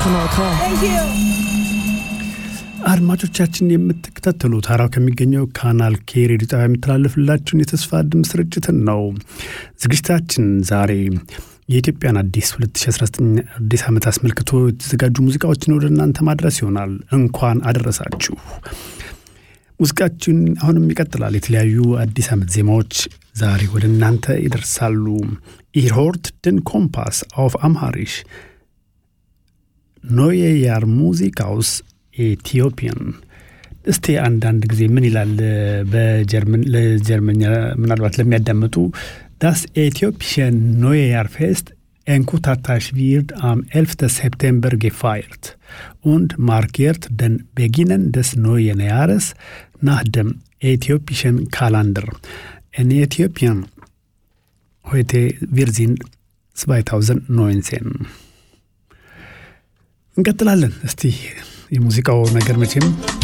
Kanal K. አድማጮቻችን የምትከታተሉት ሀራው ከሚገኘው ካናል ኬ ሬዲዮ ጣቢያ የሚተላለፍላችሁን የተስፋ ድምፅ ስርጭትን ነው። ዝግጅታችን ዛሬ የኢትዮጵያን አዲስ 2019 አዲስ ዓመት አስመልክቶ የተዘጋጁ ሙዚቃዎችን ወደ እናንተ ማድረስ ይሆናል። እንኳን አደረሳችሁ። ሙዚቃችን አሁንም ይቀጥላል። የተለያዩ አዲስ ዓመት ዜማዎች ዛሬ ወደ እናንተ ይደርሳሉ። ኢርሆርት ድን ኮምፓስ አውፍ አምሃሪሽ ኖየ ያር ሙዚቃውስ ኢትዮጵያን እስቲ አንዳንድ ጊዜ ምን ይላል ለጀርመኛ ምናልባት ለሚያዳምጡ ዳስ ኤትዮጵሽን ኖየ ያር ፌስት Enkutatars wird am 11. September gefeiert und markiert den Beginn des neuen Jahres nach dem äthiopischen Kalender. In Äthiopien heute wir sind 2019 እንቀጥላለን። እስቲ የሙዚቃው ነገር መቼም